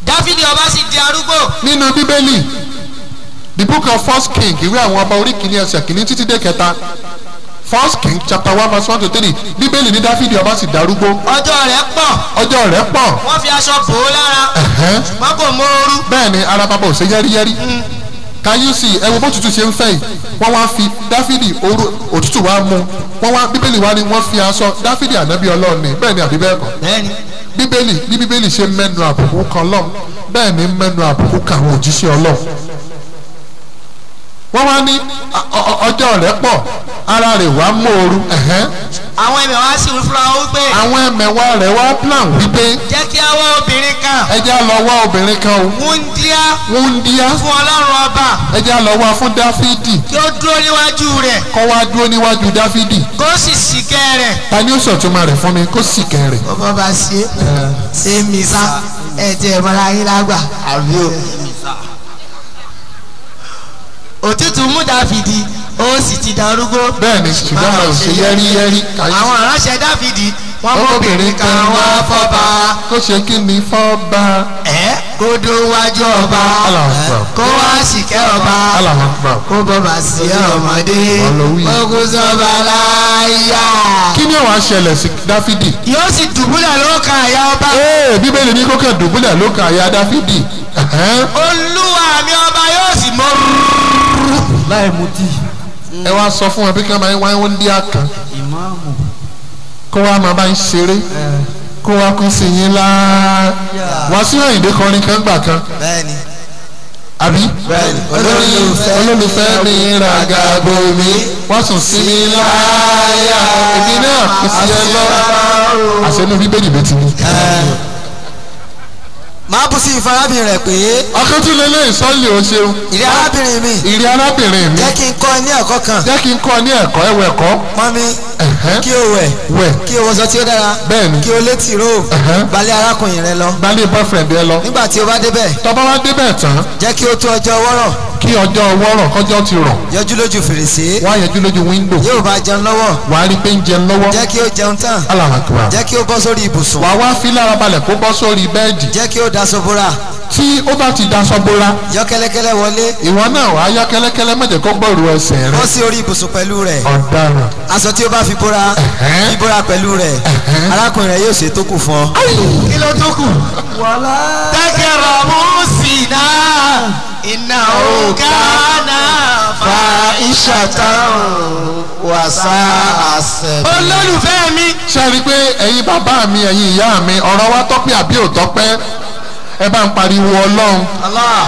dáfídì ọba sì di arúgbó nínú bíbélì the book of first king ìwé àwọn ọba orí kìíní ẹsẹ̀ kìíní títí dé kẹta first king chapter one verse one to three bíbélì ní dáfídì ọba sì darúgbó ọjọ́ rẹ̀ pọ̀ ọjọ́ rẹ̀ pọ̀ wọ́n fi aṣọ bò ó lára ẹ̀hẹ́n. ṣùgbọ́n kò móoru bẹ́ẹ̀ ni ara bàbá ò ṣe yẹ́rìyẹ́rì kayusi ẹ wo bó tutù ṣe ń fẹ́ yìí wọ́n wá fi dáfídì oró òtútù wá mú wọ́n wá bíbélì wá ní wọ́n fi aṣọ dáfídì ànábì ọlọ́run ni bẹ́ẹ̀ ni àbí bẹ́ẹ̀ kọ́ bẹ́ẹ̀ni bíbélì bí bíbélì ṣe mẹ́nu àbùkù kan lọ́m bẹ́ẹ̀ ni mẹ́nu àbùkù kan àwọn òjíṣẹ́ ọlọ́run wọ́n wá ní ọ- ọ- ọjọ́ rẹ̀ pọ̀ ara rẹ̀ wá mòoru ẹ̀hẹ́n. àwọn ẹ̀mẹ̀ wá sí fúnra wọn wípé àwọn ẹ̀mẹ̀wá rẹ̀ wá plan wípé jẹ́ kí a wá obìnrin kan ẹja lọ wá obìnrin kan o wúndíá wúndíá fún ọlọ́run ọba ẹja lọ wá fún dáfídì kí ó dúró níwájú rẹ̀ kọ́ wá dúró níwájú dáfídì kó sì sìkẹ́ rẹ̀. ta ni ó sọ̀túnmọ́ rẹ̀ fún mi kó sì kẹ́ rẹ̀. bọ́bá bá ṣe ṣe mí sá ẹ jẹ́ ìmọ̀ra yín lágbà. àbí o. òtútù mú dáfídì ó sì ti darúgbó. bẹ́ẹ̀ ni ṣùgbọ́n àwọn ò ṣe yẹ́rìyẹ́rì àwọn aránṣẹ́ dáfídì wọ́n mú obìnrin kan wá fọ́ba. kó ṣe kí ni fọ́ba. ẹ kó dún wájú ọba Allahu Akbar. kó wá sìkẹ́ ọba Allahu Akbar. kó bọ́bà sí ọmọdé Ọlọ́wí. ogun sọba láyà. kí ni àwọn aṣẹlẹ̀ sí dáfídì. yóò sì dùbúlẹ̀ ló kan àyà ọba. ee bíbélì ní kókè dùbúlẹ̀ ló ka àyà dáfídì. ẹ̀hẹ́n. olúwa mi ọba yóò sì mọ láì mutí ẹ wá sọ fún wọn bí kí wọn máa ń wáyé wọn dí àkàn ìmáàmù kó wá máa bá ń ṣeré kó wá kó sí yín láá wá sí òyìnbó kọrin kan gbà kan bẹ́ẹ̀ni àbí Bẹ́ẹ̀ni. olólùfẹ́ olólùfẹ́ mi ràgàbò mi wọ́n sùn sí mi láyà èmi náà kò sí ẹ lọ àṣẹnú bíbélì ló ti ní. máa bú sí ìfarabìnrin rẹ̀ pé ọkàn lè lé ìsọ́lì o ṣeun ìrẹ́ arábìnrin mi ìrì arábìnrin mi jẹ́ kí n kọ́ ẹ ní ẹ̀kọ́ kan jẹ́ kí n kọ́ ọ ní ẹ̀kọ́ ẹ̀wẹ̀ ẹ̀kọ́ mọ́mí ẹ̀hẹ́n, kí o wẹ̀ wẹ̀ kí o wọṣọ tí ó dára Bẹ́ẹ̀ni. kí o létí ró Ẹ̀hẹ́n. balẹ̀ arákùnrin rẹ lọ gbalẹ̀ boyfriend ẹ lọ nígbà tí o bá débẹ̀ tọ́ba wá débẹ̀ tán jẹ́ kí o tó ọjọ́ wọ́rọ̀ kí ọjọ́ wọ́rọ̀ kọjọ́ ti rọ̀ yọjú lójú fèrèsé wá yẹjú lójú wíńdò yóò bá jẹun lọ́wọ́ wà á rí pé ń jẹun lọ́wọ́ jẹ́ kí o jẹun tán Allahu Akbar jẹ́ kí o bọ́ sórí ibùsùn wà á wá fi lára balẹ̀ kó bọ́ sórí bẹ́ẹ̀dì jẹ́ kí o daṣọ bóra tí ó bá ti daṣọ bóra yọ kẹ́lẹ́kẹ́lẹ́ wọlé ìwọ náà wà á yá kẹ́lẹ́kẹ́lẹ́ mọ̀jẹ̀ kó gbọ́rù ẹsẹ̀ rẹ bọ́ sí orí ibùsùn pẹ̀lú rẹ̀ ọ̀daràn aṣọ tí o bá fi bóra Ẹ̀hẹ́n. fi bóra pẹ̀lú rẹ̀ Ẹ̀hẹ́n. arákùnrin rẹ̀ yóò ṣe tó kù fún ọ. kí ló tó kù. tẹ́kẹ̀rọ̀ mú sí náà iná òkà náà fa ìṣàtàn wàsá àṣẹ. olólùfẹ́ mi. ṣe rí i pé ẹ̀yin bàbá mi ẹ̀yin ìyá mi ọ̀rọ̀ wa tọ́pẹ́ àbí ò tọ́pẹ́ ẹ bá ń pariwo ọlọ́run Allah.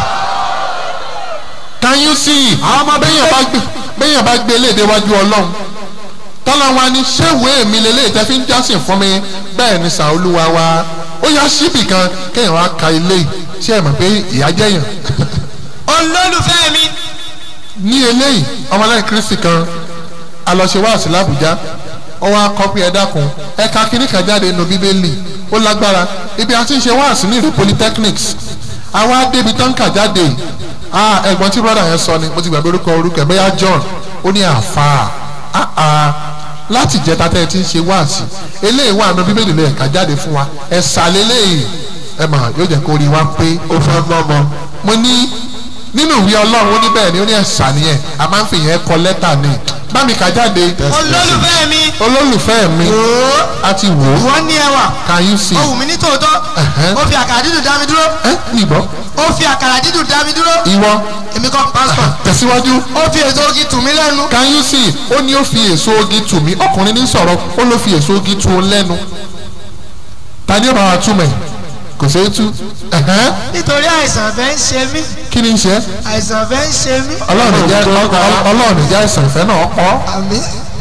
can you see bẹ́yàn bá gbé bẹ́yàn bá gbé léde wájú ọlọ́run tọ́lá wa ni ṣé ìwé mi lélẹ́yìí tẹ́ fi ń jọ́sìn fún mi bẹ́ẹ̀ ni sàolúwa wa ó yá síbì kan kéèyàn wá ka ilé yìí ṣé ẹ mọ̀ pé ìyá jẹ́yàn olólùfẹ́ mi. ní eléyìí ọmọlẹ́yìn kristi kan alọ́ṣẹ́wáàsí làbújá ó wá kọ́ pé ẹ dákun ẹ̀ka kínní kan jáde nínú bíbélì ó lágbára ibi àti ṣe wáàsí ní ìlú polytechnics àwa débi tán kà jáde yìí ah ẹ̀gbọ́n tí brother yẹn sọ ni mo ti gbàgbé orúkọ orúkọ ẹ̀ bẹ́yà john ó ní àfà ah ah láti jẹta tẹ́ ẹ ti ń ṣe wáàsí eléyìí wà nínú bíbélì lè ẹ̀ka jáde fún wa ẹ̀sà lélẹ́yìí ẹ̀ mà yóò jẹ́ kó rí wa pé ó fẹ́ gbọ́mọ mo ní nínú ìwé ọlọ́run ó ní bẹ́ẹ̀ ni ó ní ẹ̀sà nìyẹn a máa ń fi yẹn kọ lẹ́tà ni bá mi kà jáde olólùfẹ́ mi. olólùfẹ́ mi ooo a ti wò ó ìwọ ní ẹwà. can you see ó wù mí ní tòótọ́. Ẹ̀hẹ́n. ó fi àkàrà dídùn dá mi dúró. ẹ nìbọn ó fi àkàrà dídùn dá mi dúró. ìwọ èmi kọ́ pásítọ̀. tẹ̀síwájú ó fi èso ogi tù mí lẹ́nu. can you see ó ní ó fi èso ogi tù mí ọkùnrin ní sọ̀rọ̀ ó ló fi èso ogi tù ó lẹ́nu ta ni ó bá wa túmọ̀ ẹ̀ kò ṣeé tú ẹ̀hẹ́n. nítorí àìsàn fẹ́ ń ṣe mí. kí ni ń ṣe àìsàn fẹ́ ń ṣe mí. ọlọ́run ìjà ọlọ́run ìjà ìsàn ìfẹ́ náà pọ̀ àmì.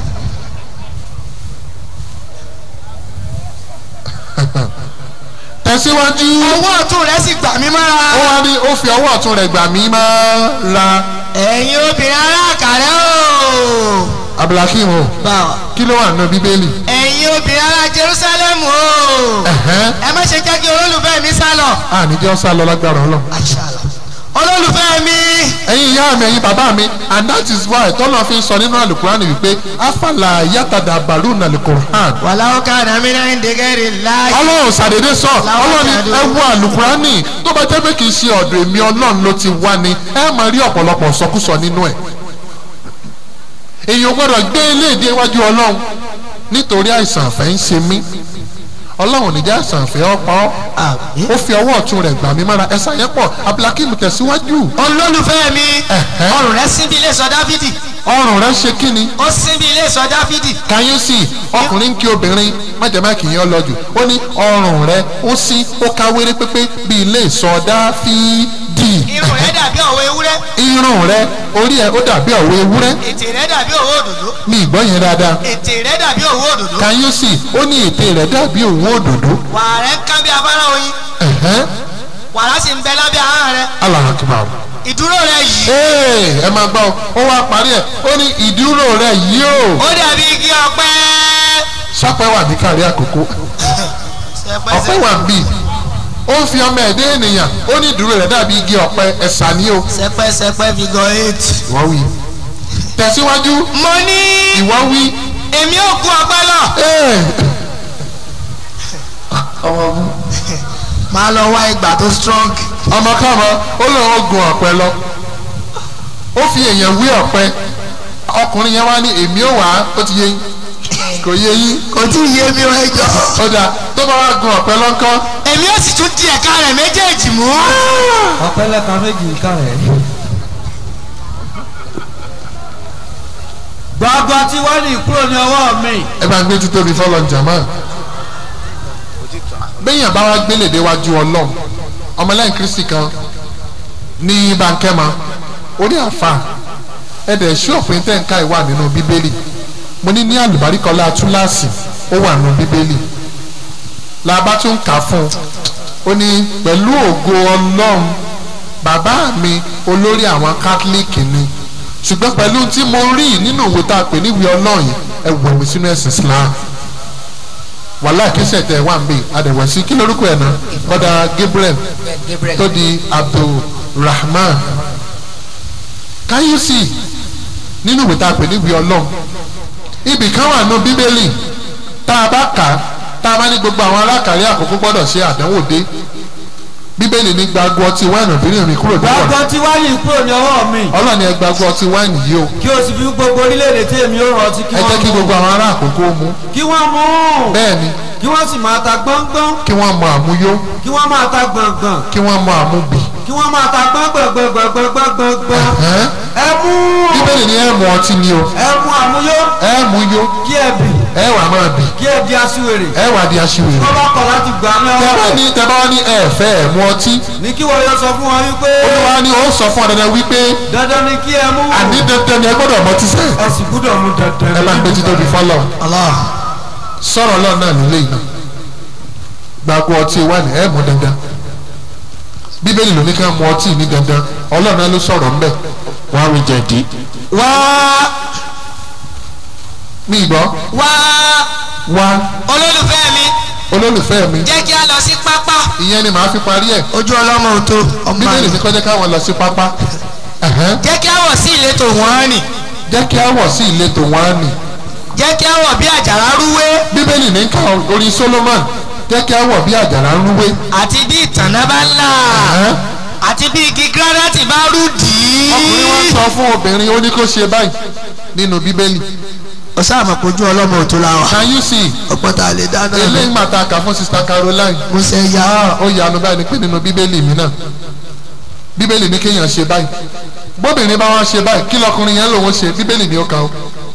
tẹ̀síwájú ọwọ́ ọ̀tún rẹ̀ sì gbà mí mọ́ra. ó wá ní ó fi ọwọ́ ọ̀tún rẹ̀ gbà mí máa ra ẹ̀yin obìnrin aláàkàrẹ́ o. abdulhakeem o báwa. kí ló wà nínú bíbélì ẹ̀yin obìnrin ará jerusalem o. ẹ̀hẹ́n ẹ má ṣe jẹ́ kí olólùfẹ́ mi sá lọ. àníjọ́ sá lọ lágbára ọlọ́run olólùfẹ́ mi ẹ̀yin ìyá mi ẹ̀yin bàbá mi and that is why tọ́lọ́ fi ń sọ nínú àlùkùránì wípé afala yàtàdà bàrú nàlùkùrán wàláwó káàdà mí náà ń dégẹ́rì láàyè. ọlọ́run ṣàdédé sọ ọlọ́run ni ẹ wo àlùkùránì tó bá jẹ́ pé kì í ṣe ọ̀dọ̀ èmi ọlọ́run ló ti wá ni ẹ máa rí ọ̀pọ̀lọpọ̀ sọkúsọ nínú ẹ̀ èèyàn gbọ́dọ̀ gbé iléèdè iwájú ọlọ́run nítorí àìsàn àfẹ́ ń ṣe mí ọlọ́run níjà àìsàn àfẹ́ ọ̀pá ọ́ àmín. ó fi ọwọ́ ọ̀tún rẹ̀ gbà mí mára ẹ̀sà yẹn pọ̀ abdulhakeem tẹ̀síwájú olólùfẹ́ mi Ẹ̀hẹ́. ọrùn rẹ síbi ilé sọ dáfídì ọrùn rẹ̀ ṣe kí ni ó síbi ilé sọ dáfídì kàyéésì ọkùnrin ń kí obìnrin májèmáàkì yẹn lọ́jù ó ní ọrùn rẹ̀ ó sí ó ká wéré pépé bí ilé ìsọdá fídì irun rẹ dàbí ọ̀wọ́ ewúrẹ́ irun rẹ̀ orí ẹ̀ ó dàbí ọ̀wọ́ ewúrẹ́ ètè rẹ dàbí òwò òdòdó mi ìgbọ́ yẹn dáadáa ètè rẹ dàbí òwò òdòdó kàyéésì ó ní ètè rẹ̀ dàbí òun òdòdó wàrà rẹ ń kán bí afárá oyin ẹ̀hẹ́n wàrà sì ń bẹ lábẹ́ ahọ́n rẹ alahakibaru ìdúró rẹ yìí ee ẹ máa gbọ́ ó wá parí ẹ̀ ó ní ìdúró rẹ̀ yìí ó ó dàbí igi ọ̀pẹ sápẹ́ wà ní kárí àkókò ọ̀pẹ wà ń bì ó ń fi ọmọ ẹ̀dẹ́ ènìyàn ó ní ìdúró rẹ̀ dàbí igi ọ̀pẹ ẹ̀sà ni ó sẹpẹsẹpẹ figure eight. ìwọ wí tẹ̀síwájú mo ní ìwọ wí èmi ò gun ọ̀pẹ lọ. ee ọmọ bú máa lọ wá ìgbà tó strong. ọmọ káàmọ ó lóun ó gun ọ̀pẹ lọ ó fi èèyàn wí ọ̀pẹ ọkùnrin yẹn wá ní èmi ò wá ó ti yé yín kò yé yín kò tí ì yé mi rẹ jọ. ó dáa tó bá wá gun ọ̀pẹ lọ́ńkọ́ èmi ò sì tún di ẹ̀ka rẹ̀ méjèèjì mú. ọ̀pẹ́lẹ́ka méjì ń ká rẹ̀. gbàgbọ́ tí wọ́n ní kúrò ní ọwọ́ mi. ẹ bá ń gbé títóbi fọlọ́n jàmá béèyàn bá wá gbélé déwájú ọlọ́run ọmọlẹ́yìn kristi kan ní bankẹ́mà orí àfa ẹ̀dẹ̀ ṣọ́ọ̀pù tẹ̀ǹká ìwà nínú bíbélì mo ní ní àlùbáríkọlá túláàsì ó wà nínú bíbélì làbá tún kà fún un ó ní pẹ̀lú ògo ọlọ́run bàbá mi olórí àwọn kátólíìkì ni ṣùgbọ́n pẹ̀lú tí mo rí nínú ìwé tá a pè níwèé ọlọ́run yìí ẹ wọ̀ mí sínú ẹ̀sìn Islam wàhálà kíṣẹ̀ tẹ̀ wá ń bè adẹ̀wẹ̀ sí kí lórúkọ ẹ̀ náà kọ́dà Gabriel tó di Abdulrahman káyọ̀sì nínú ìwé tá a pè níwèé ọlọ́run ibì kan wà nù bíbélì tá a bá kà á tá a bá ní gbogbo àwọn alákàrí àkókò gbọ́dọ̀ ṣe àdánwò dé bíbélì ní gbàgbọ́ ọtí wáìnì obìnrin rìn kúrò nípò gbàgbọ́ tí wọ́n ní kúrò ní ọwọ́ mi. ọlọ́ni ẹ gbàgbọ́ ọtí wáìnì yìí o kí o sì fi gbogbo orílẹ̀-èdè tí èmi ò rántí kí ẹ jẹ́ kí wọ́n mú. gbogbo àwọn ará àkókò mú kí wọ́n mú. bẹ́ẹ̀ ni kí wọ́n sì máa ta gbọ́ngbọ́n. kí wọ́n mọ àmúyó kí wọ́n máa ta gbọ̀ngbọ̀n. kí wọ́n mọ àmúbì kí wọ́n máa ta gbọ́ngbọ̀ngbọ̀ngbọ̀ngbọ̀ngbọ̀n. Ẹ̀hẹ́n. ẹ mú. bíbélì ní ẹ mú ọtí ni o ẹ mú àmúyó. ẹ mú yó kí ẹ bì. ẹ wà máa bì kí ẹ di aṣiwèrè. ẹ wà di aṣiwèrè wọ́n bá kọ̀ láti gbà ní tẹ ọwọ́ bá rẹ̀. ní tẹ bá ní ẹ fẹ́ ẹ mú ọtí ní kí wọ́n yọ sọ fún wọn wípé. olúwa ni ó sọ fún ọ dandan wípé dandan ni kí ẹ mú. àní dandan ni ẹ gbọ́dọ̀ mọ ọtí sẹ́ẹ̀ ẹ sì gbúdọ̀ mú dandan. ẹ bá ń gbé títóbi fọlọ́ Allah sọ̀rọ̀ lọ́ọ̀ náà nílé iná gbàgbọ́ ọtí wà ní ẹ̀ mú dandan bíbélì ló ní ká mú ọtí ní dandan ọlọ́run náà ló sọ̀rọ̀ ńbẹ̀ wàá wí jẹ̀dí. wá mi gbọ́ wá wá olólùfẹ́ mi olólùfẹ́ mi jẹ́ kí a lọ sí pápá. ìyẹn ni màá fi parí ẹ̀ ojú ọlọ́mọ ò tó ọmọ bíbélì ní àná. kọjá káwọn lọ sí pápá Ẹ̀hẹ́n. jẹ́ kí a wọ̀ sí ìletò wọ́n rìn jẹ́ kí á wọ̀ sí ìletò wọn á nì jẹ́ kí a wọ̀ bí àjàrà rúwé bíbélì ní ká orin Solomon jẹ́ kí á wọ̀ bí àjàrà ń rúwé àti bí ìtànná bá là Ẹ̀hẹ́n. àti bí igi granite bá rú dì í. ọkùnrin wa sọ fún obìnrin ó ní kó ṣe báyìí nínú bíbélì ó sáàmù kojú ọlọ́mọ ò tó la wà. can you see ọ̀pọ̀ tá a lè dáná eléyìí máa ta kà fún sista Caroline mo ṣe ya ah ó yanu báyìí ni pé nínú bíbélì mi náà bíbélì ní kéèyàn ṣe báyìí bóbìnrin bá wá ṣe báyìí kí lọkùnrin yẹn lòun ṣe bíbélì ni ó kà ó.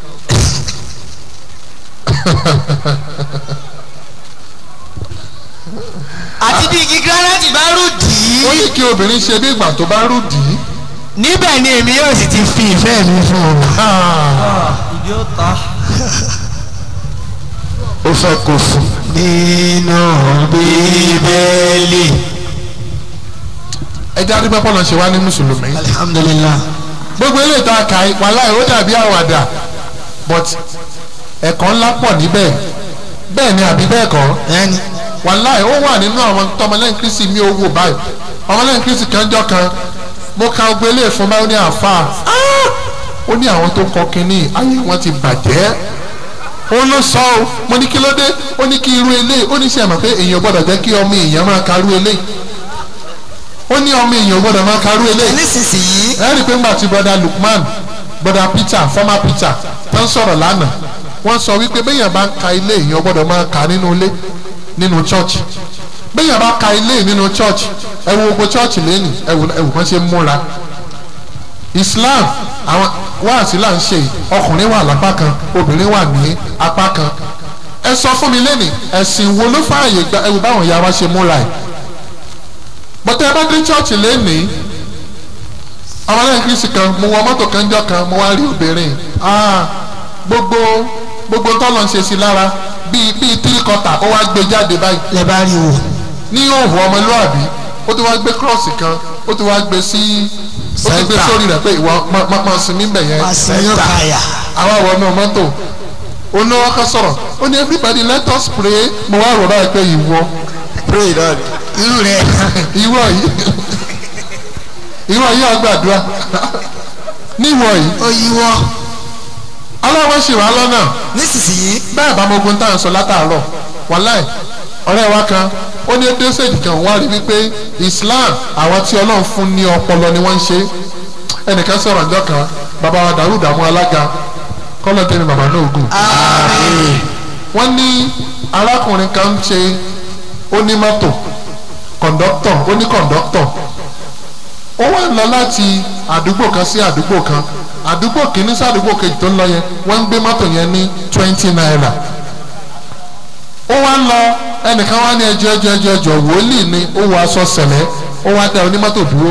àti bí igi granite bá rú dì ó í. ní kí obìnrin ṣe bí ìgbà tó bá rú dì í. níbẹ̀ ni èmi yóò sì ti fi ìfẹ́ mi fún un. Ah, ìdí ó ta. ó fẹ́ kó fún. nínú bíbélì. ẹ jẹ́ àdúgbò pọ́nà ṣe wá ní mùsùlùmí. alihamudulilayi. gbogbo eléyìí tá a kà í wàláhì ó dàbí àwàdà but ẹ̀kọ́ ńlá pọ̀ níbẹ̀ bẹ́ẹ̀ ni àbí bẹ́ẹ̀ kọ́ ẹni wàláhì ó wà nínú àwọn tọmọlẹ́yìn kristi mi ò wò báyìí ọmọlẹ́yìn kristi kan jọ kan mo ka ọgbẹ́ ilé ìfún báyọ̀ ní àáfàá ó ní àwọn tó kọ kínní ayé wọn ti bàjẹ́ ó ló sọ ọ́ mo ní kí ló dé ó ní kí irú eléyìí ó ní sẹ́ mọ̀ pé èèyàn gbọ́dọ̀ jẹ́ kí ọmọ èèyàn máa karú eléyìí ó ní ọmọ èèyàn gbọ́dọ̀ máa karú eléyìí nísinsìnyí ẹ rí i pé ńgbà tí bọ́dà Lukman bọ́dà Peter former Peter tó ń sọ̀rọ̀ lánàá wọ́n sọ wípé béèyàn bá ń ka ilé èèyàn gbọ́dọ̀ máa kà nínú ilé nínú church béèyàn bá ka ilé nínú church ẹ wo gbogbo church lẹ́nu ẹ wò ẹ wò wọ́n ṣe ń múra Islam àwọn wáàsí là ń ṣe yìí ọkùnrin wà lápá kan obìnrin wà ní apá kan ẹ sọ fún mi lẹ́nu ẹ̀sìn wo ló fààyè gba ẹ wò báwọn ìyá wa ṣe múra ẹ̀ bọ́tẹ́ ẹ bá dé church lẹ́nu ọmọlẹ́yìn kristi kan mo wọ mọ́tò kan jọ kan mo wá rí obìnrin ah gbogbo gbogbo tọ́lọ̀ ń ṣe sí lára bíi bíi three quarter ó wá gbé jáde báyìí lẹ bá rí wò. ní òhùn ọmọlúwàbí ó ti wá gbé cross kan ó ti wá gbé sí ó ti gbé Center. sórí rẹ̀ pé ìwọ máa máa sinmi bẹ̀ yẹn wá sí ní káyà. àwa wọ inú mọ́tò oníwọ́ kan sọ̀rọ̀ ó ní everybody let us pray mo wá rọ̀ báyìí pé ìwọ pray lord irú rẹ ìwọ yìí ìwọ yìí àgbàdua níwọ yìí ó yíwọ́. ọlọ́wọ́ ṣì wá lọ́nà nísinsìnyí bẹ́ẹ̀ bá mogun tá à ń sọ látàárọ̀ wàláì ọ̀rẹ́ wa kan ó ní dẹ́sẹ̀dì kan wá rí wípé Islam àwọn tí Ọlọ́run fún ní ọpọlọ ni wọ́n ń ṣe ẹnìkan sọ̀rọ̀ ọjọ́ kan bàbá wa dàrú dàmú alága kọ́lọ̀ tẹ́mi bàbá náà ogun wọ́n ní arákùnrin kan ń ṣe onímọ́tò kọ̀ǹdọ́tọ̀ ó ní kọ̀ǹdọ́tọ̀ ó wá ń lọ láti àdúgbò kan sí àdúgbò kan àdúgbò kìíní sí àdúgbò kejì tó ń lọ yẹn wọ́n ń gbé mọ́tò yẹn ní twenty naira ó wá ń lọ ẹnìkan wá ní ẹjọ́ ẹjọ́ ẹjọ́ ẹjọ́ wòlíì ni ó wọ aṣọ sẹ̀lẹ̀ ó wá dá onímọ́tò dúró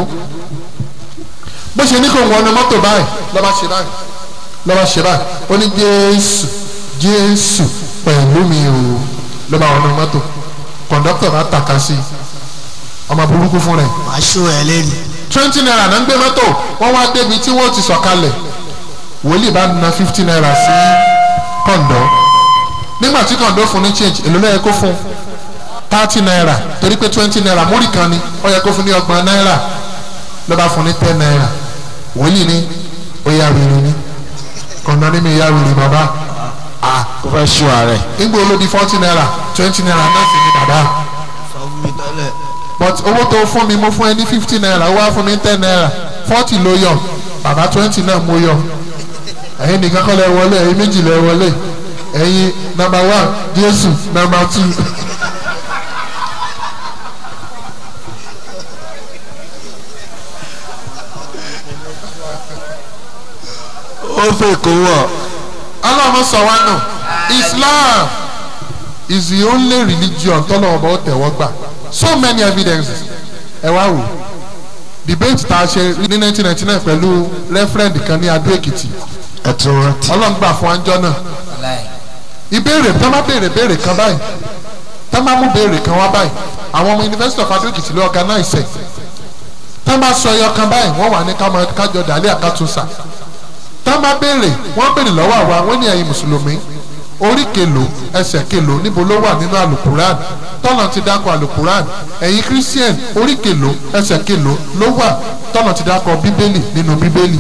bó ṣe ní kò ń wọnú mọ́tò báyìí lọ́ba ṣe báyìí lọ́ba ṣe báyìí ó ní jésù jésù pẹ̀lú mi o lọ́ba wọnú mọ́tò kọ̀ǹdọ́tọ̀ bá tàka sí i ọmọ burúkú fún rẹ̀ màá ṣó ẹ lẹ́nu. twenty naira náà ń gbé mọ́tò wọ́n wá débi tí wọ́n ti sọ̀kalẹ̀ wòlíì bá na fifty naira sí kọ̀ǹdọ́ nígbà tí kọ̀ǹdọ́ fún ní change èlò ló yẹ kó fún thirty naira torí pé twenty naira múrì kan ni ó yẹ kó fún ní ọgbọ̀n naira ló bá fún ní ten naira wòlíì ní ó yá wèrè ni kọ̀ǹdọ́ ní mi yá wèrè bàbá ah kò fẹ́ ṣú ààrẹ. nígbà olódi forty naira twenty naira náà sì ní bàbá but owó tó fún mi mo fún ẹ ní fifty naira ó wá fún mi ten naira forty ló yọ bàbá twenty náà mo yọ ẹ̀yin nìkan kọ́ lẹ wọlé ẹ̀yin méjì lẹ wọlé ẹ̀yin number one jésù number two. ó fẹ́ kó wọ̀. ọlọ́run sọ wá nù islam is the only religion tọ́lọ́wọ́ bá ó tẹ̀wọ́ gbà so many evidences ẹ wá wò debate tá a ṣe ní nineteen ninety nine pẹ̀lú referend kan ní adó èkìtì ẹ tún rántí. ọlọ́run gbà fún anjọ́ náà ìbéèrè tá má béèrè béèrè kan báyìí tá má mú béèrè kan wá báyìí àwọn ọmọ university of adó èkìtì ló organize ẹ̀ tá má sọ ẹyọ kan báyìí wọ́n wà ní kámọ kájọ dàlẹ́ àkàtúnṣà tá má béèrè wọ́n béèrè lọ́wọ́ àwa wọ́n ní ẹ̀yin mùsùlùmí orí kèlò ẹsẹ̀ kèlò níbo ló wà nínú alukuran tọ́nà ti dákọ̀ alukuran ẹ̀yin christian orí kèlò ẹsẹ̀ kèlò ló wà tọ́nà ti dákọ̀ bíbélì nínú bíbélì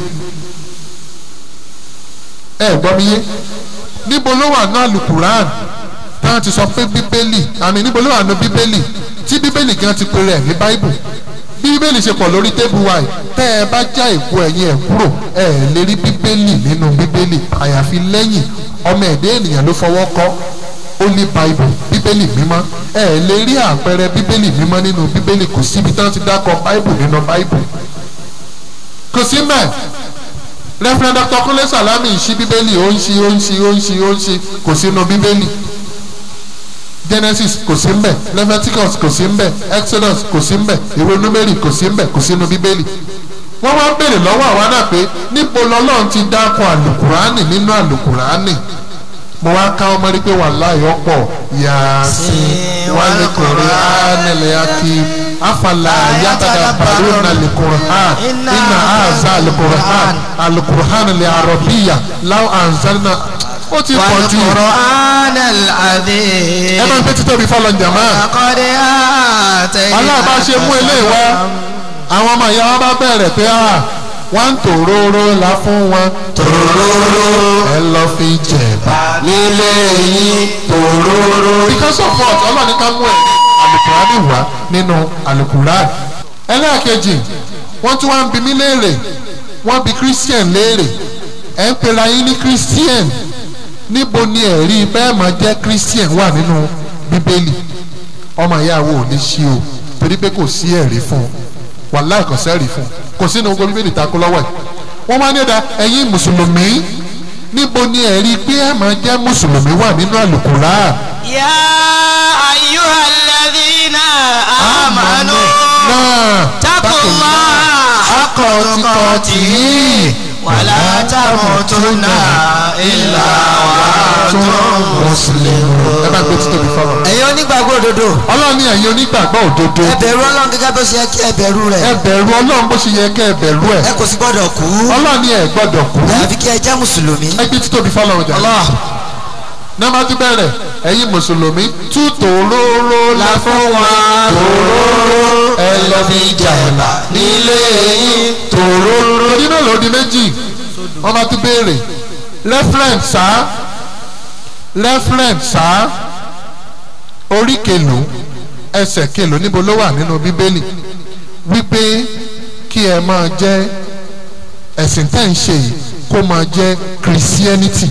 ẹ gbọ́ mi yé níbo ló wà nínú alukuran táwọn ti sọ pé bíbélì àmì níbo ló wà nínú bíbélì tí bíbélì gan ti pèrè ẹ̀ ní báíbù bí bíbélì ṣe pọ̀ lórí tébù wa yìí tẹ́ ẹ bá já ìkú ẹ̀yìn ẹ̀ kúrò ẹ lè rí bíbélì nínú bíbélì àyàfi lẹ́yìn ọmọ ẹ̀dẹ́ ènìyàn ló fọwọ́ kọ́ holy bible bíbélì mímọ́ ẹ lè rí àpẹẹrẹ bíbélì mímọ́ nínú bíbélì kò síbi tí wọ́n ti dákọ̀ bible nínú bible kò sí mẹ́ reverend dr kunle salami ń ṣí bíbélì ó ń ṣí ó ń ṣí ó ń ṣí ó ń ṣí kò sínú bíbélì genesis kò sí mbẹ leviticus kò sí mbẹ exodus kò sí mbẹ ìwé numeri kò sí mbẹ kò sínú bíbélì wọ́n wá béèrè lọ́wọ́ àwa náà pé níbo lọ́lọ́run ti dákọ̀ àlùkùránì nínú àlùkùránì mo wá ká ọmọ rí pé wàláhì ọ̀pọ̀ yàásí wálé kùránì lẹ́yàkí afala yàtàdà bàrúnà lẹ́kùrán iná àzá lẹ́kùrán àlùkùrán lẹ́ àrọ̀bíyà láwọn àǹzánà ó ti pọ̀ jù والقرآن العظيم ẹ máa ń pẹ́ títóbi fọlọ́ jàmá لقد آتيناك aláàbá ṣe mú eléyìí wá àwọn ọmọ ìyá wọn bá bẹ̀rẹ̀ pé à wọ́n ń tòróró la fún wọn tòróró ẹ lọ fi jẹ̀bà. nílé yín tòróró. because of what ọlọ́ọ̀ni ká mú ẹ̀ alukurani wá nínú alukurani. ẹlẹ́ẹ̀kejì wọ́n tún wá ń bi mí léèrè wọ́n bi christian léèrè ẹ̀ ń pera yín ní christian níbo ni ẹ̀rí bẹ́ẹ̀ máa jẹ́ christian wà nínú bíbélì ọmọ ìyàwó ò ní ṣí o torí pé kò sí ẹ̀rí fún un wàláì kò sẹ́rí fún un kò sínú gbogbo bíbélì takò lọ́wọ́ ẹ̀ wọ́n máa ní ẹ̀dá ẹ̀yin mùsùlùmí níbo ni ẹ̀rí pé ẹ̀ máa jẹ́ mùsùlùmí wà nínú àlùkùránì. يا أيها الذين آمنوا náà اتقوا الله حق تقاته ولا تموتن إلا وأنتم مسلمون ẹ bá gbé títóbi fọlọ. ẹ̀yin onígbàgbọ́ òdodo ọlọ́run ní ẹ̀yin onígbàgbọ́ òdodo ẹ bẹ̀rù ọlọ́run gẹ́gẹ́ bó ṣe yẹ kí ẹ bẹ̀rù ẹ rẹ̀ bẹ̀rù ọlọ́run bó ṣe yẹ kẹ́ ẹ bẹ̀rù ẹ̀ ẹ kò sì gbọ́dọ̀ kú ọlọ́run ní ẹ gbọ́dọ̀ kú àyàfi kí ẹ jẹ́ mùsùlùmí. ẹ gbé títóbi fọlọ ọjà. nọ́mbà tún bẹ̀rẹ̀ ẹ̀yin mùsùlùmí tú tòróró la fún wa tòróró ẹ lọ fi jàmbá nílé yín tòróró. orí náà ló di méjì wọ́n bá tún béèrè referent sá referent sá orí kèlò ẹsẹ̀ kèlò níbo ló wà nínú bíbélì wípé kí ẹ máa jẹ́ ẹ̀sìn tẹ́ ń ṣe yìí kó máa jẹ́ christianity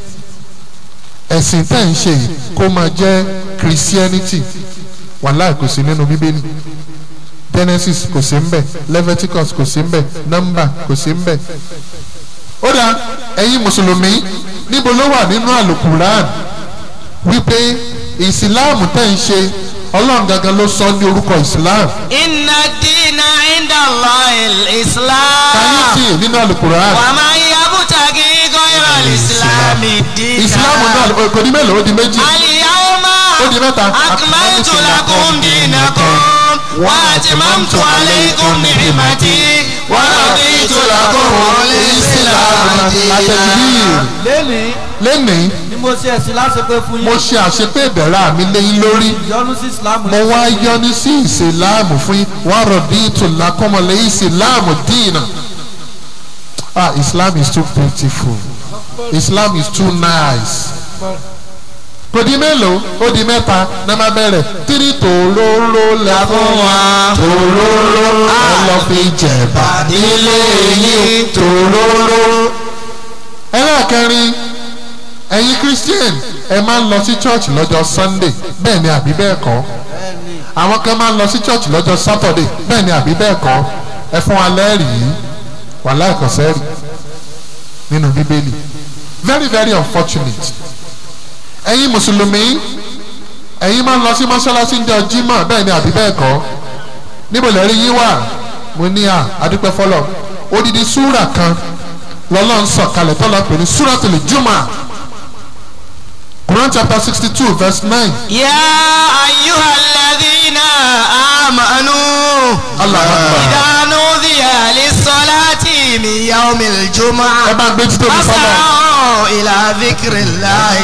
ẹ̀sìn tẹ́ ń ṣe yìí kó máa jẹ́ christianity wàhálà kò sí nínú bíbélì genesis kò sí ń bẹ̀ leviticus kò sí ń bẹ̀ number kò sí ń bẹ̀ ó dá ẹ̀yin mùsùlùmí níbo ló wà nínú àlùkùrán wípé ìsìláàmù tẹ́ ń ṣe ọlọ́run gangan ló sọ ní orúkọ ìsìláàmù إن الدين عند الله káyé الإسلام sí nínú àlùkùrán ومن يبتغي غير الإسلام دينا ìsìláàmù náà kò ní mélòó ó di méjì اليوم ó di mẹ́ta أكملت لكم دينكم وأتممت عليكم نعمتي ورضيت لكم الإسلام دينا lẹ́nìí lẹ́nìí ni mo ṣe ẹ̀sìn láṣepẹ́ fún mo yín ṣe àṣepé ìbẹ̀rẹ̀ àmì lẹ́yìn lórí ìyọnu sí islam mo wá yọ́nú sí ìsìláàmù fún yín wá rọ̀dí ìtòlá kọ́mọlẹ̀ ìsìláàmù dìínà ah islam is too beautiful islam is too nice kò di mélòó ó di mẹ́ta náà má bẹ̀rẹ̀ tírí tòróró la fún wa tòróró ẹ lọ fi jẹ̀bà nílé yín tòróró. ẹlẹ́ẹ̀kẹrin ẹ̀yin christian ẹ máa ń lọ sí church lọ́jọ́ sunday bẹ́ẹ̀ ni àbí bẹ́ẹ̀ kọ́ àwọn kan máa ń lọ sí church lọ́jọ́ saturday bẹ́ẹ̀ ni àbí bẹ́ẹ̀ kọ́ ẹ fún wa lẹ́rìí wàhálà ìkọ̀sẹ́rì nínú bíbélì very very unfortunate ẹ̀yin mùsùlùmí ẹ̀yin máa ń lọ sí mọ́ṣáláṣí ní ọjọ́ jímọ̀ bẹ́ẹ̀ ni àbí bẹ́ẹ̀ kọ́ níbo lẹ́rí yín wà mo ní à adúpẹ́ fọlọ́ odidi súrà kan lọ́lọ́run sọ̀kalẹ̀ tọ́lá pè ní súratul Jumu'ah Quran chapter sixty two verse nine يا أيها الذين آمنوا Allah akbar إذا نودي للصلاة من يوم ẹ الجمعة bá gbé títí omi fọlọ́ فاسعوا إلى ذكر الله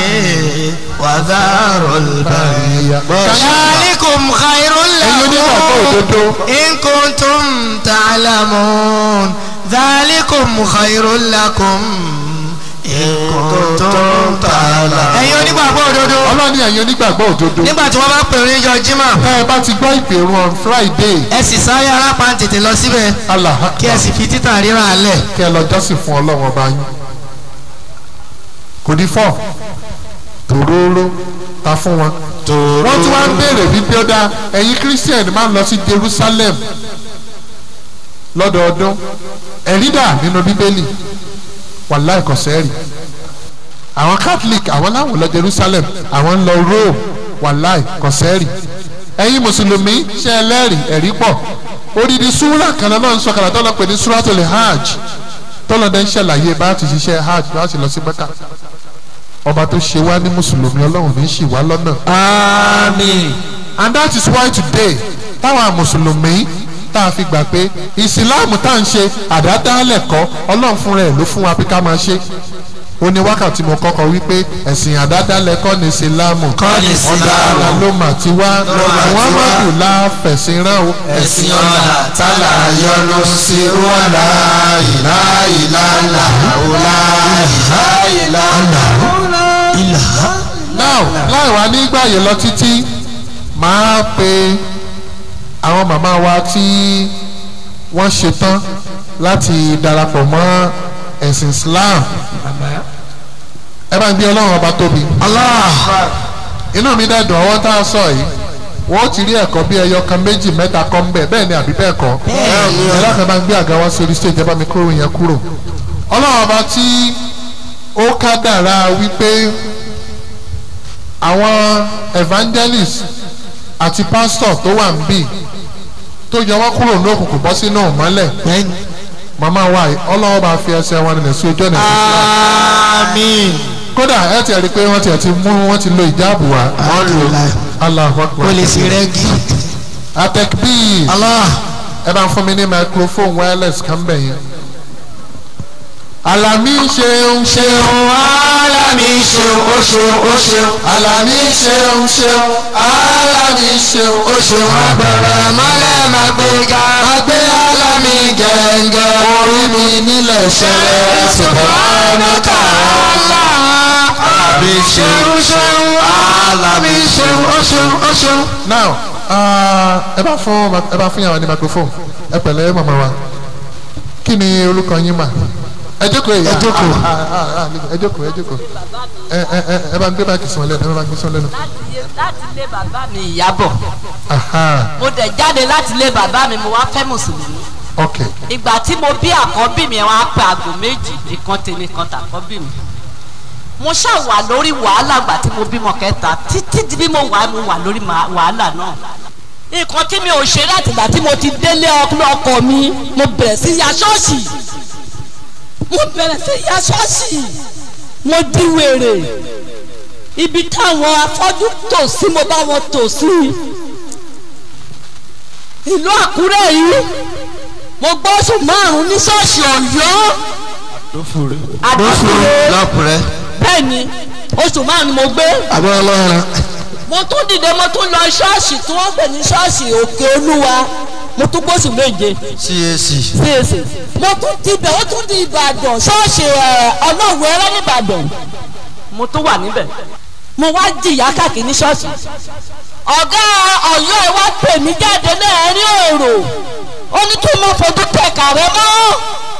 وذاروا البيع ذلكم خير ẹ̀yin onígbàgbọ́ لكم òdodo إن كنتم تعلمون ذلكم خير لكم إن كنتم تعلمون ẹ̀yin onígbàgbọ́ òdodo ọlọ́ni ẹ̀yin onígbàgbọ́ òdodo nígbà tí wọ́n bá pè ní ìjọ jimá ẹ bá ti gbọ́ ìpè run on Friday ẹ sì sáré arápá tètè lọ síbẹ̀ Allah kí ẹ sì fi títà ríra alẹ̀ kí ẹ lọ jọ́sìn fún ọlọ́run ọba yín kò ní fọ́ tòróró ta fún wọn. wọ́n tún wá ń béèrè wípé ó dá ẹ̀yin christian máa ń lọ sí Jerusalem lọ́dọọdún ẹ̀rí dà nínú bíbélì wàláì kò sẹ́rì àwọn catholic àwọn láwọn lọ Jerusalem àwọn ń lọ Rome wàláì kò sẹ́rì ẹ̀yin mùsùlùmí ṣe ẹlẹ́rìí ẹ̀rí pọ̀ odidi súrà kan náà ń sọ̀kalà tó lọ pè ní súratul hajj tọ́lọ́dẹ́ ń ṣàlàyé bá ti ṣiṣẹ́ hajj bá ti lọ sí mẹ́kà ọba tó ṣe wá ní mùsùlùmí ọlọ́run ní ṣì wá lọ́nà. àmín and that is why today táwọn mùsùlùmí tá a fi gbà pé ìsìláàmù tá à ń ṣe àdádálẹ̀ kọ́ ọlọ́run fúnra ẹ̀ ló fún wa pé ká máa ṣe ó ní wákàtí mo kọ́kọ́ wípé ẹ̀sìn àdádálẹ̀ kọ́ ní ìsìlámù Kọ́ ní ọ̀dà Ìsìlámù. àlà ló mà ti wá mà ti wá. muhammadu la fẹ̀sìn rán o ẹ̀sìn ọ̀la tálà yọnu sí wàlá ìlà ìlànà òlà ìlà ìlànà ìlà. now láì wá nígbà yẹn lọ títí máa pe àwọn màmá wa tí wọ́n ṣetán láti darapọ̀ mọ́ ẹ̀sìn islam ẹ bá ń gbé ọlọ́run ọba tóbi. inú mi dẹ̀ dùn ọwọ́ tá a sọ yìí wọ́n ti rí ẹ̀kọ́ bí ẹyọ kan méjì mẹ́ta kọ́ ń bẹ̀ bẹ́ẹ̀ ni àbí bẹ́ẹ̀ kọ́ ẹ̀rọ kan bá ń gbé àga wá sórí stage ẹ bá mi kúrò yẹn kúrò ọlọ́run ọba tí ó kádàrá wípé àwọn evangelist àti pastor tó wà ń bì tó yọ wọ́n kúrò ní òkùnkùn bọ́ sínú ìmọ́lẹ̀ màmá wa yìí ọlọ́wọ́ bá fi ẹsẹ̀ wọn nílẹ̀ sí ojú ọ̀nà ìfẹ́ àmín. kódà ẹ ti rí i pé wọ́n ti ẹ̀ ti mú wọ́n ti lo ìjáàbù wa wọ́n lò Allahu Akbar ó lè sí rẹ́gí. atekbir Allah ẹ bá ń fún mi ní microphone wireless kan bẹ̀ yẹn alami ṣeun ṣeun alami ṣeun ó ṣeun ó ṣeun alami ṣeun ṣeun alami ṣeun ó ṣeun bẹ̀rẹ̀ mọ́lẹ̀ máa gbé ga máa gbé alami gẹ̀ǹgẹ̀ orí mi nílẹ̀ ṣẹlẹ̀ subhanaka Allah alami ṣeun ṣeun alami ṣeun ó ṣeun ó ṣeun. now uh, ẹ bá fún ẹ bá fún yàrá ní microphone ẹ pẹ̀lẹ́ màmá wa kí ni orúkọ yín mà ẹ jókòó èyí Ẹ jókòó. ẹ jókòó ẹ jókòó ẹ ẹ ẹ ẹ bá ń gbé báàkì sùn lẹ́nu ẹ bá ń gbé sùn lẹ́nu. láti ilé bàbá mi ìyàbọ̀ Aha, mo dẹ̀ jáde láti ilé bàbá mi mo wá fẹ́ mùsùlùmí ok ìgbà tí mo bí àkọ́bí mi wọ́n á pe àgò méjì ìkan tèmi kan tàkọ́bí mi mo ṣàwà lórí wàhálà ìgbà tí mo bímọ kẹta títí di bí mo wà mo wà lórí ma- wàhálà náà nǹkan tí mi ò ṣe láti ìgbà tí mo ti délé ọkọ mi mo bẹ̀rẹ̀ sí ya ṣọ́ọ̀ṣì mo bẹ̀rẹ̀ sí ya ṣọ́ọ̀ṣì mo di wèrè ibi táwọn afọ́jú tò sí mo bá wọn tò sí ìlú àkúrẹ́ yìí mo gbọ́ oṣù márùn-ún ní ṣọ́ọ̀ṣì ọ̀yọ́ àdófúre lọ́kùnrin bẹ́ẹ̀ ni oṣù márùn-ún ni mo gbé àbọ̀ ọlọ́run. mo tún dìde mo tún lọ ṣọ́ọ̀ṣì tí wọ́n pè ní ṣọ́ọ̀ṣì òkè olúwa mo tún gbóṣù méje cac CAC mo tún dibẹ̀ ó tún di ìbàdàn ṣọ́ọ̀ṣì ẹ̀, ọlọ́run ẹrẹ́ nìbàdàn mo tún wà níbẹ̀ mo wá jìyà káàkiri ní ṣọ́ọ̀ṣì ọ̀gá ọ̀yọ́ ẹ̀ wá pè mí jáde náà rí èrò ó ní kí n má fojú tẹ̀ka rẹ mọ́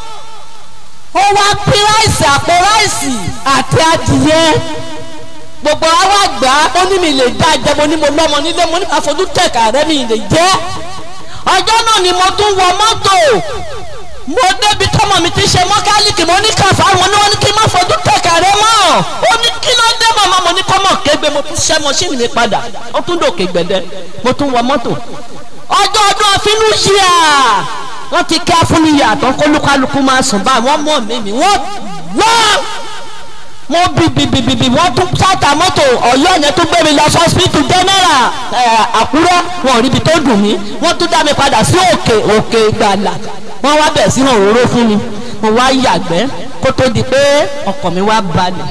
ó wá pín ráìsì àpò ráìsì àti adìyẹ gbogbo àwa gbà á ó ní mi lè dá jẹ mo ní mo lọ́mọ nílé mo ní máa fojú tẹ̀ka rẹ mi lè jẹ́ ọjọ́ náà ni mo tún wọ mọ́tò mo débi tọ́mọ mi ti ṣe mọ́kálíkì mo ní kàfá wọn ni wọ́n ní kí n má fojú tẹ̀ka rẹ mọ́ ó ní kí ló dé màmá mo ní kọ́mọ kégbe mo tún ṣẹ́ mọ́ṣíìnì mi padà ó tún dòkè gbẹ̀dẹ̀ mo tún wọ mọ́tò ọjọ́ ọdún àfinú yíyà wọ́n ti kí afúniyà tó kólúkálukú máa sùn báyìí wọ́n mọ̀ mí mi wọ́n wọ́n mo bì bì bì bì bì wọ́n tún sáta mọ́tò ọ̀yọ́ yẹn tún gbé mi lọ sọ́sibítù jẹ́nẹ́rà àkúrẹ́ wọn ò ríbi tó dùn mí wọ́n tún dá mi padà sí òkè òkè ìgbàlà wọ́n wá bẹ̀ sí òróró fún mi mo wá yàgbẹ́ kó tó di pé ọkọ̀ mi wá balẹ̀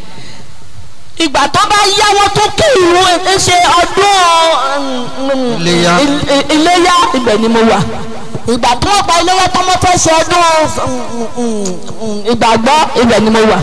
ìgbà tó bá yá wọn tún kí ìlú ẹ ṣe ọdún Iléyá. il- iléyá ibẹ̀ ni mo wà ìgbà tó wọ́n pa iléyá tó mọ́ fẹ́ ṣe ọdún ìgbàgbọ́ ibẹ̀ ni mo wà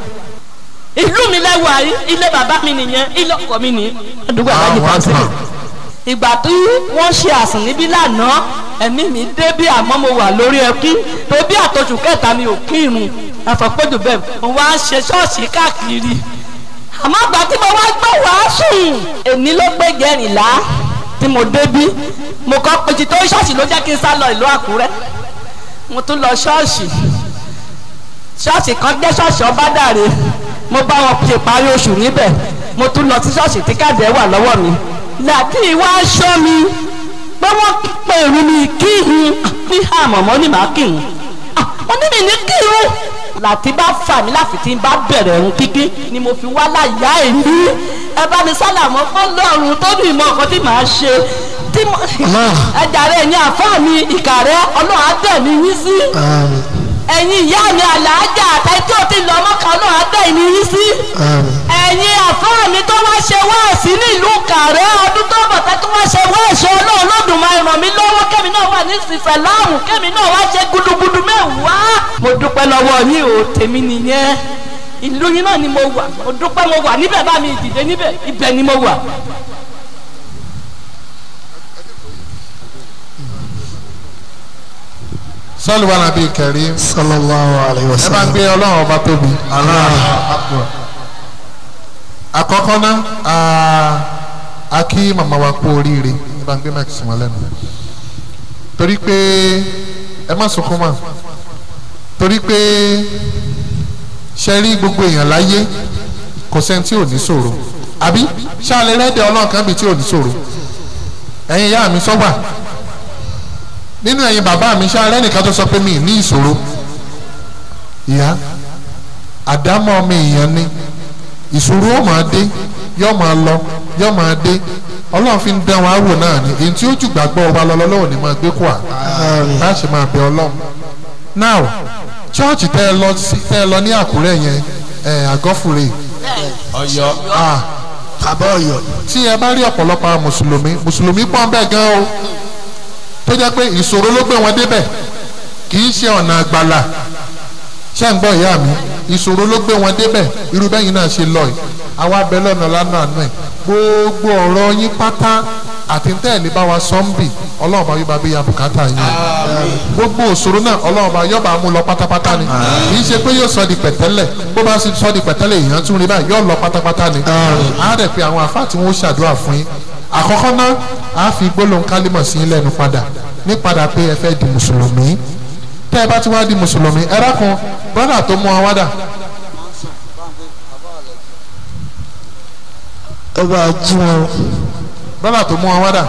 ìlú mi lẹ́wọ̀ ayé ilé bàbá mi nìyẹn ilé ọkọ mi nìyẹn àdúgbò àbájá Àwọn pàṣẹ àgbà. ìgbà tí wọ́n ṣe àsìn níbí lánàá ẹ̀mí mi dé bí àmọ́ mo wà lórí ẹkí tó bí àtọ́jú kẹta mi ò kírun àfọ̀pẹ́jù bẹ́ẹ̀ mo wá ń ṣe ṣọ́ọ̀ṣì káàkiri àmọ́ àgbà tí mo wá gbọ́ wàásù èmi ló gbé gẹ̀rìnlá tí mo débí mo kọ́ pèsè tó ṣọ́ọ̀ṣì ló jẹ́ kí n sá lọ ìlú àkúrẹ́ mo tún lọ ṣọ́ọ̀ṣì ṣọ́ọ̀ṣì kan jẹ́ ṣọ́ọ̀ṣì ọbádàre mo bá wọn ṣe parí oṣù níbẹ̀ mo tún lọ sí ṣọ́ọ̀ṣì tí káàdì ẹ̀ wà lọ́wọ́ mi láti ìwà aṣọ mi pé wọ́n pè mí ní kíhun bí àmọ̀mọ́ ní màá kíhun wọ́n ní mi ní kíhun láti bá fà mí láfi tí n bá bẹ̀rẹ̀ ẹ̀hún kíkí ni mo fi wá láyà èmi ẹ bá mi sálàmọ́ fọlọ́run tó ní ìmọ̀ nǹkan tí màá ṣe tí mo ẹ̀dà rẹ̀ ní àfáà mi ìkà rẹ̀ ọlọ́run á tẹ̀ mí yín sí ẹ̀yin ìyá mi àlàájá àtàyè tí ò ti lọ mọ́kà náà á dẹ́ ìní yín sí ẹ̀yin àfáà mi tó wá ṣe wáàsí nílùú kàrẹ́ ọdún tó bọ̀ tẹ́ tó wá ṣe wáàsí ọlọ́run lọ́dún máa ràn mí lọ́wọ́ kẹ́mi náà wà ní ìsìnfẹ̀ láàrùn kẹ́mi náà wá ṣe gudugudu mẹ́wàá. mo dúpẹ́ lọ́wọ́ yín o tèmi nìyẹn ìlú yín náà ni mo wà mo dúpẹ́ mo wà níbẹ̀ bá mi dìde níbẹ̀ ibẹ̀ ni mo wà. sọ́ọ̀lù wà lábẹ́ kẹrí sallallahu alayhi wa ẹ bá ń sallam. gbé ọlọ́run ọba tóbi. àkọ́kọ́ náà a- a kí màmá wa kú oríire ẹ bá ń gbé máìkì sí wọn lẹ́nu torí pé ẹ má sunkún mọ́ torí pé ṣe rí gbogbo èèyàn láyé kò sẹ́ni tí ò ní ṣòro àbí ṣáàlẹ̀ rẹ́dẹ̀ ọlọ́run kan bíi tí ò ní ṣòro ẹ̀yin ìyá mi sọ́gbà nínú ẹ̀yin bàbá mi ṣáàlẹ̀ nìkan tó sọ pé mi ì ní ìṣòro ìyá àdámọ́ ọmọ èèyàn ni ìṣòro ó máa dé yóò máa lọ yóò máa dé ọlọ́run fi ń dán wa wò náà ni èyí tí ó jù gbàgbọ́ wa lọ lọ́wọ́ ni máa gbé kó à láti máa bẹ ọlọ́run now chọ́ọ̀chì tẹ́ ẹ lọ sí tẹ́ ẹ lọ ní àkúrẹ́ yẹn ẹ̀ àgọ́fùrẹ́ ọ̀yọ́ ah bàbá ọ̀yọ́ tí ẹ bá rí ọ̀pọ̀lọpọ̀ àwọn mùsùlùmí mùsùlùmí pọ́n bẹ́ẹ̀ gan o tó jẹ́ pé ìṣòro ló gbé wọn débẹ̀ kì í ṣe ọ̀nà àgbàlà ṣé ń gbọ́ ìyá mi ìṣòro ló gbé wọn débẹ̀ irú bẹ́yìn náà ṣe lọ yìí àwa abẹ lọ́nà lánàá àánú ẹ̀ gbogbo ọ̀rọ̀ yín pátá àti ń tẹ̀lé bá wa sọ́ńbì ọlọ́run bá yóò bá bí ya bùkátà yín gbogbo òṣòro náà ọlọ́run bá yóò bá mú lọ pátápátá ni kì í ṣe pé yóò sọ di pẹ̀tẹ́lẹ̀ bó bá sì sọ di pẹ̀tẹ́lẹ̀ èèyàn tún rí báyìí yóò lọ pátápátá ni á rẹ̀ pé àwọn àfáà tí wọ́n ṣàdúrà fún yín àkọ́kọ́ náà á fi gbólóhùn kálímọ̀ sí yín lẹ́nu padà ní padà pé ẹ fẹ́ di mùsùlùmí tẹ́ ẹ bá ti wá di mùsùlùmí ẹ rákun brọ́dà tó mú wa wádà ẹ bá jí wọn brọ́dà tó mú wa wádà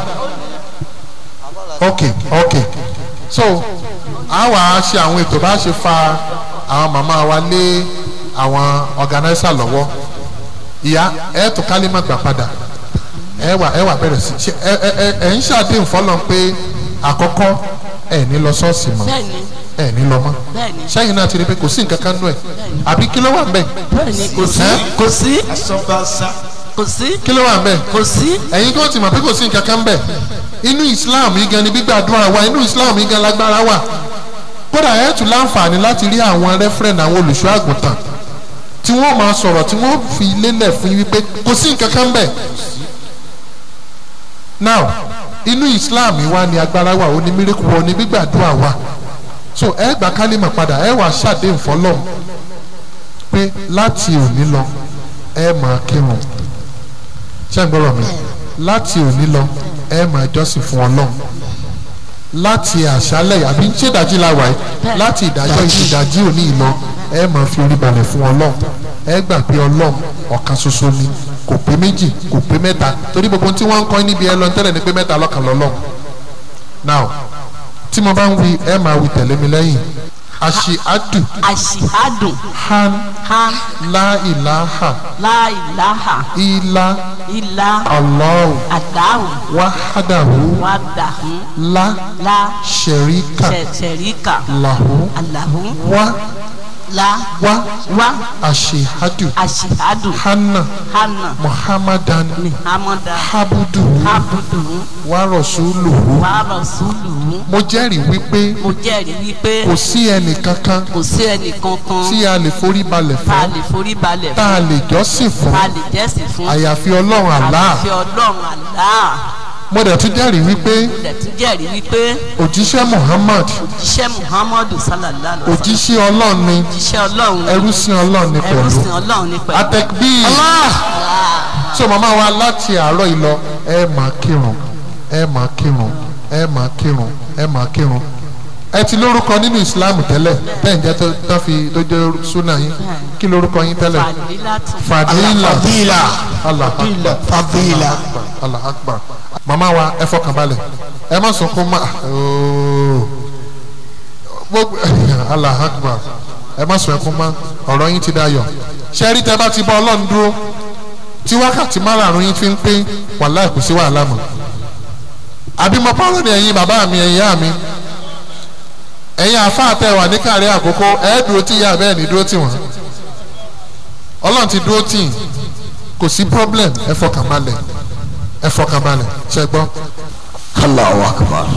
ok ok so a wà á ṣe àwọn ètò bá ṣe fa àwọn màmá wa lé àwọn ọ̀gánáísà lọ́wọ́ ìyá ẹ tó kálímọ̀ gbà padà ẹ wà ẹ wà bẹ̀rẹ̀ sí ṣe ẹ ẹ ẹ ẹ ń ṣàdéhùn fọlọ́n pé àkọ́kọ́ ẹ ní lọ ṣọ́ọ̀ṣì mọ́ bẹ́ẹ̀ni ẹ ní lọ mọ́ bẹ́ẹ̀ni sẹ́yìn náà ti rí pé kò sí nǹkan kan nú ẹ̀ àbí kí ló wà ń bẹ̀ bẹ́ẹ̀ni kò sí Ẹ́? kò sí asọ́gbàsá kò sí kí ló wà ń bẹ̀ kò sí ẹ̀yin kò tí mọ̀ pé kò sí nǹkan kan bẹ̀ inú Islam yìí gan ni gbígbàdúrà wa inú Islam yìí gan lágbára wà kódà ẹ̀ tún láǹfààní láti rí àwọn rẹ́fúrẹ́ǹdì àwọn olùṣọ́ àgùntàn tí wọ́n máa sọ̀rọ̀ tí wọ́n fi lélẹ̀ fún yín wípé kò sí nǹkan kan bẹ̀ now inú Islam yìí wá ní agbára wà ó ní mírèkù wọ ní gbígbàdúrà wa so ẹ gbà kálímà padà ẹ wàá ṣàdéhùn fọlọ́m pé láti òní lọ ẹ máa kírun ṣé ń gbọ́rọ̀ mi láti òní lọ ẹ máa jọ́sìn fún ọlọ́run láti àṣálẹ̀ àbí ṣé ìdájí la wà yìí láti ìdájọ́ ìdájí òní ìlọ ẹ máa fi orí balẹ̀ fún ọlọ́run ẹ gbà pé ọlọ́run ọ̀kan ṣoṣo ni kò pé méjì kò pé mẹ́ta torí gbogbo tí wọ́n ń kọ́ níbi ẹ lọ tẹ́lẹ̀ ni pé mẹ́ta lọ́kàn lọ́lọ́run now tí mo bá ń wí ẹ máa wí tẹ̀lé mi lẹ́yìn àṣìádù àṣìhádùn han han láìláha láìláha ilá ilá Allahu àdáhùn wahadahu wàdàhùn la lá sharika ṣẹ̀ṣẹ̀ríkà lahu àlàhùn wa lá wa wá àṣìádù àṣìhádùn hanna hànà muhammadan muhammadu habuduhu abudu wa rasuluhu wàhálà sùlù mo jẹ́rìí wípé mo jẹ́rìí wípé kò sí ẹnì kankan kò sí ẹnì kankan tí a lè forí balẹ̀ tá a fún lè forí balẹ̀ tá a fún lè jọ́sìn fún tá a lè jẹ́sìn fún àyàfi ọlọ́run Allah àfi ọlọ́run Allah mo dẹ̀ tún jẹ́rìí wípé dẹ̀tún jẹ́rìí wípé òjíṣẹ́ muhammad òjíṣẹ́ muhammadu sallallahu alaihi wa sallam òjíṣẹ́ ọlọ́run ni òjíṣẹ́ ọlọ́run ni ẹrú sí ọlọ́run ni ẹrú pẹ̀lú sin ọlọ́run ní pẹ̀lú. atẹ́kbí so màmá wa láti àárọ̀ yìí lọ ẹ máa kírun ẹ máa kírun ẹ máa kírun ẹ máa kírun ẹ ti lórúkọ nínú ìsìláàmù tẹ́lẹ̀ tẹ́yìn jẹ́ tó tó fi tó jẹ́ súnà yín kí lórúkọ yín tẹ́lẹ̀ fàdílátù fàdílà fadila Allah akbar fadila Allah akbar màmá wa ẹ fọkàn balẹ̀ ẹ má sunkún má ooo gbogbo Allah akbar ẹ má sun ẹkún má ọ̀rọ̀ yín ti dayọ̀ ṣẹ́rí tẹ́ bá ti bọ́ ọlọ́run dúró tí wákàtí márààrún yín fi ń pé wàhálà kò sí wàhálà mọ́ àbí mo pààrọ̀ ní ẹ̀yin bàbá mi ẹ̀yin ìyá mi ẹ̀yin àáfàá tẹ wà ní kárí àkókò ẹ̀ dúró tí ìyá bẹ́ẹ̀ ní dúró tì wọ́n ọlọ́run ti dúró tì kò sí problem ẹ fọkàn balẹ̀ ẹ fọkàn balẹ̀ ṣe gbọ́. Allahu akbar.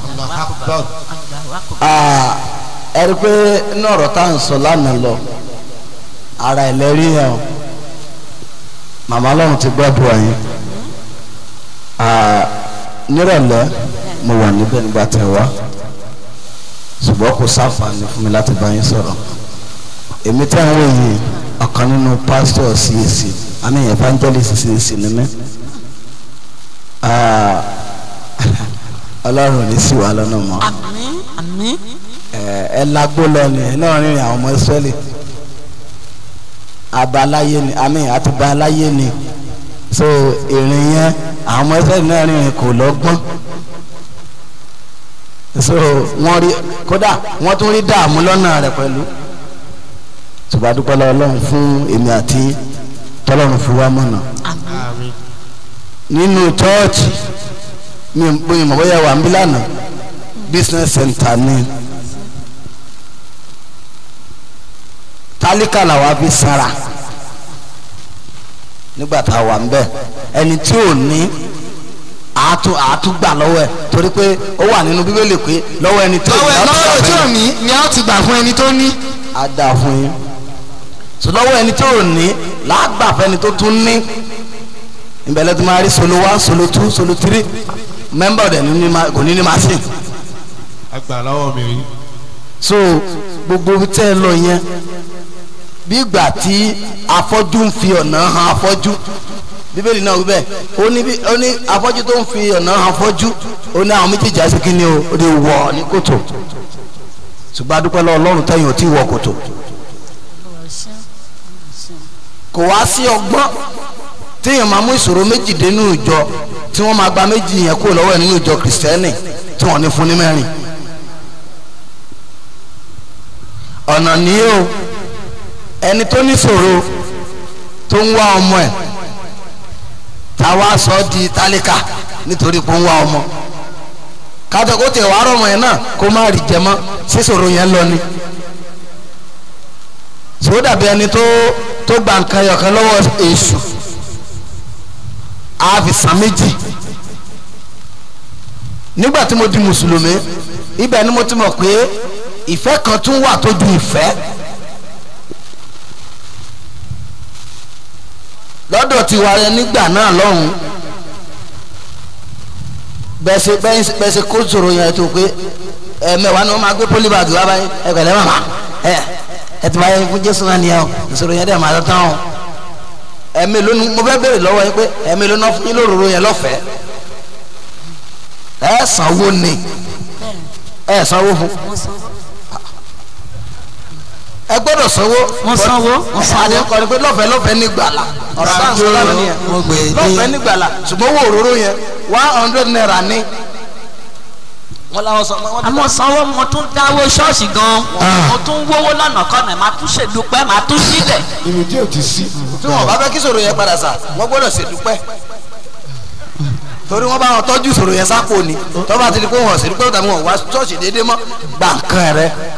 Ah, ẹ rí i pé inú ọ̀rọ̀ tá à ń sọ lánàá lọ ara ẹ̀ lẹ́rí yẹn o màmá ọlọ́run ti gbọ́dọ̀ ẹ̀yìn nírọ̀lẹ́ mo wà níbẹ̀ nígbà tẹ̀ wá ṣùgbọ́n kò sáfàní fún mi láti bá yín sọ̀rọ̀ èmi tẹ́ ń wò yìí ọ̀kan nínú pásítọ̀ CAC àmì evangelist CAC ni mí Ah, ọlọ́run ò ní sí wa lọ́nà mọ́ àmín àmín ẹ ẹ lagbó lọ ni ẹ náà rìnrìn àwọn ọmọ Ísírẹ́lì abaláyé ni àmì àti baláyé ni so ìrìn yẹn àwọn ọmọ Ísírẹ́lì náà rìnrìn kò lọ́gbọ́n so wọ́n rí kódà wọ́n tún rí dààmú lọ́nà rẹ̀ pẹ̀lú ṣùgbọ́n a dúpẹ́ lọ́wọ́ Ọlọ́run fún èmi àti tọ́lọ́run fún wa mọ̀nà àmín nínú chọ́ọ̀chì mi ò bóyá mọ̀ bóyá wà ń bí lánàá business center ni tálíkà làwa fi sára nígbà tá a wà ń bẹ̀ ẹni tí ò ní àátú àátú gbà lọ́wọ́ ẹ̀ torí pé ó wà nínú bíbélì pé lọ́wọ́ ẹni tó lọ́wọ́ ní lọ́wọ́ tí ò ní ni a ó ti gbà fún ẹni tó ní. á dà fún yín so lọ́wọ́ ẹni tó ò ní làágbà fẹ́ni tó tún ní ìbẹ̀lẹ̀ tó máa rí solo one solo two solo three member ọ̀dẹ̀ ní ní ma- kò ní ní machine Àgbà lọ́wọ́ mi rí. so gbogbo ibi tẹ́ ẹ lọ yẹn bí ìgbà tí afọ́jú ń fi ọ̀nà hàn afọ́jú bíbélì náà wí bẹ́ẹ̀ ó ní bí ó ní afọ́jú tó ń fi ọ̀nà hàn afọ́jú ó ní àwọn méjèèjì àti kíni o ó lè wọ̀ ní kòtò ṣùgbọ́n adúpẹ́ lọ́wọ́ ọlọ́run tẹ̀yìn ò tí ì wọ kòtò kò wá sí ọgbọ́n téèyàn máa mú ìṣòro méjì dé nínú ìjọ tí wọ́n máa gba méjì yẹn kúrò lọ́wọ́ ẹ̀ nínú ìjọ kìrìsìtẹ́nì tí wọ́n ní fún ní mẹ́rin ọ̀nà ní o ẹni tó ní ṣòro tó ń wá ọmọ ẹ̀ táwa sọ di tálíkà nítorí pé ó ń wá ọmọ kájọ kó tẹ̀ wá rọ̀mọ̀ yẹn náà kó má rí jẹ mọ́ sí ṣòro yẹn lọ ni sọ dàbí ẹni tó tó gba nǹkan ẹyọkan lọ́wọ́ èṣù á fi san méjì nígbà tí mo di mùsùlùmí ibẹ̀ ni mo ti mọ̀ pé ìfẹ́ kan tún wà tó ju ìfẹ́ lọ́dọ̀ tiwa yẹn nígbà náà lọ́hùn bẹ́sẹ̀ bẹ́sẹ̀ kó sòrò yẹn tó pé ẹ̀mẹ́wàá ni wọ́n máa gbé pólíbàgì wá báyìí ẹ pẹ̀lẹ́ màmá ẹ ẹ ti báyìí fún jésù náà nìyẹn o ìṣòro yẹn dẹ̀ máa tán o ẹ̀mí lónìí mo fẹ́ béèrè lọ́wọ́ yín pé ẹ̀mí lónìí fún yín lóróró yẹn lọ́fẹ̀ẹ́ ẹ sanwó ni ẹ sanwó fún ẹ gbọ́dọ̀ sanwó Mo sanwó, mo sanwó. àdé kọrin pé lọ́fẹ̀ẹ́ lọ́fẹ̀ẹ́ ní gbàlà ọ̀rọ̀ bá ń sọ lánàá nìyẹn mo gbé e lọ́fẹ̀ẹ́ ní ní gbàlà ṣùgbọ́n owó òróró yẹn one hundred naira ní wọ́n làwọn sọ wọ́n àmọ́ sanwó mo tún dáwó ṣọ́ọ̀ṣì gan mo tún wówó lọ́nà kọ́nà máa tún ṣèdúpẹ́ máa tún sílẹ̀ Ibi tí ò ti sí. tí wọn bá fẹ́ kí sòrò yẹn padà sà wọ́n gbọ́dọ̀ ṣèdúpẹ́ torí wọ́n bá wọn tọ́jú sòrò yẹn sápò ni tọ́ba ti di pé wọ́n ṣèdúpẹ́ tàbí wọ́n wá ṣọ́ọ̀ṣì déédéé mọ́ gbà nǹkan rẹ